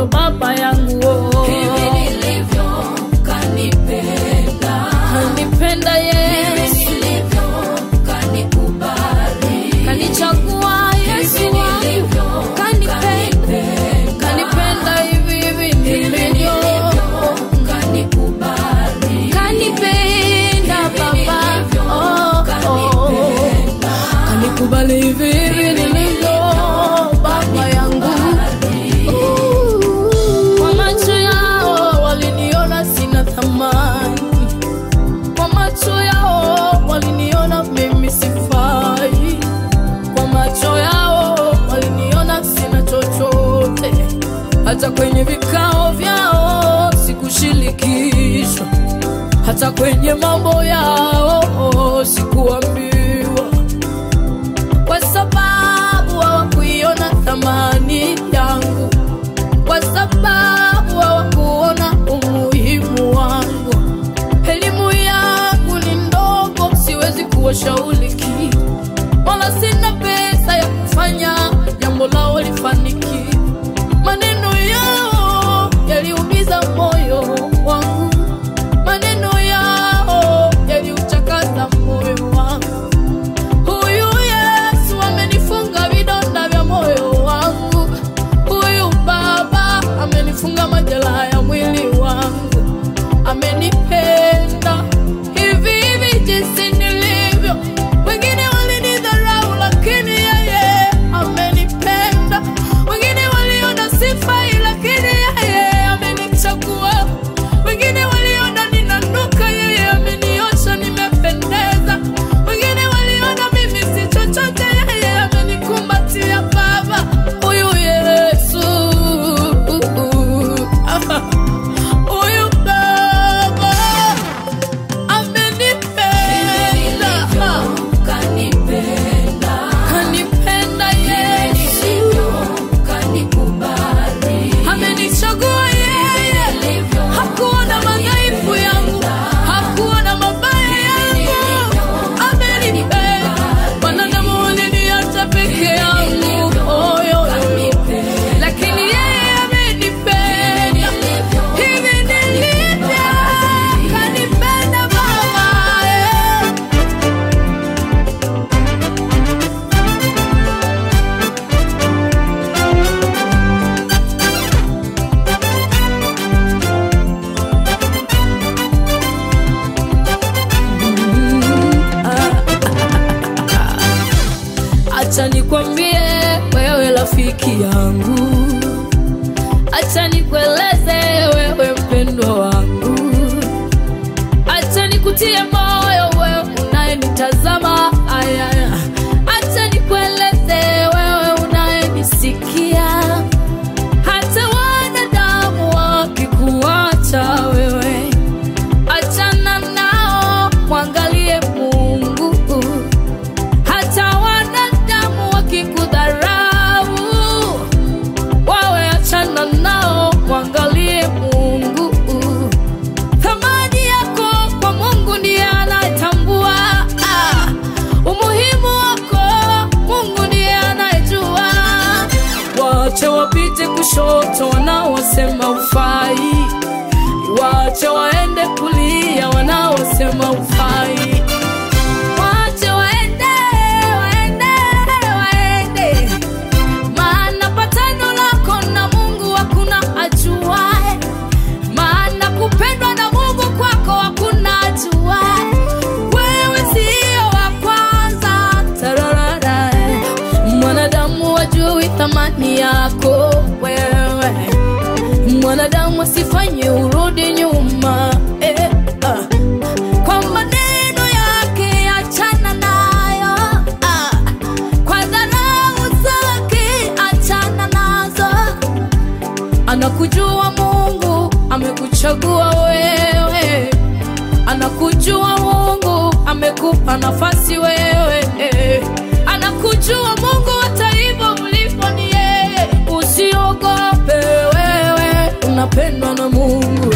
nilivyo baba yangu oh. hivi nilivyo kanipenda kanipenda Yesu nilivyo kanikubali kanichagua Yesu hivi nilivyo wangu kanipenda kanipenda hivi hivi nilivyo kanikubali kanipenda baba oh, oh. kanikubali hivi hivi nilivyo baba yangu kwa macho yao waliniona sina thamani kwa macho yao waliniona mimi sifai kwa macho yao waliniona sina chochote hata kwenye vikao vyao sikushirikishwa hata kwenye mambo yao sikuambiwa kwa sababu hawakuiona thamani yangu kwa sababu hawakuona umuhimu wangu elimu yangu ni ndogo siwezi kuwashauri kitu wala sina pesa ya kufanya jambo lao lifaniki maneno yao yaliumiza moyo wangu maneno yao yaliuchakaza moyo wangu huyu yesu amenifunga vidonda vya moyo wangu huyu baba amenifunga majeraha ya mwili wangu amenipenda hivi hivi jinsi nilivyo wengine walinidharau lakini yeye amenipenda wengine waliona sifai lakini yeye amenichagua wengine waliona ninanuka yeye ameniosha nimependeza wengine waliona mimi si chochote yeye amenikumbatia baba huyu yesu huyu baba amenipenda kanipenda kanipenda yesu kanikubali amenichagua yeye hakuona madhaifu yangu hakuona mabaya yangu amenipenda wanadamu waliniacha peke yangu oyo lakini yeye amenipenda hivi nilivyo kanipenda baba eh. acha nikwambie wewe rafiki yangu acha nikueleze wewe mpendwa wangu acha nikutie moyo wewe unayenitazama aya acha nikueleze wewe unayenisikia hata wanadamu wakikuacha wewe achana nao mwangalie mungu hata wanadamu wakikudharau wawe achana nao mwangalie mungu thamani yako kwa mungu ndiye anayetambua ah, umuhimu wako mungu ndiye anayejua wache wapite kushoto wanaosema ufai wache waende kulia wanaosema ufai wache waende waende waende maana patano lako na mungu hakuna ajuae maana kupendwa na mungu kwako hakuna ajuae wewe sio wa kwanza tararara mwanadamu wajui thamani yako wewe mwanadamu asifanye urudi nyuma eh, ah. kwa maneno yake achana nayo ah. kwa dharau zake achana nazo anakujua mungu amekuchagua wewe anakujua mungu amekupa nafasi wewe eh. anakujua mungu hata hivyo ulipo ni yeye usiogope wewe unapendwa na mungu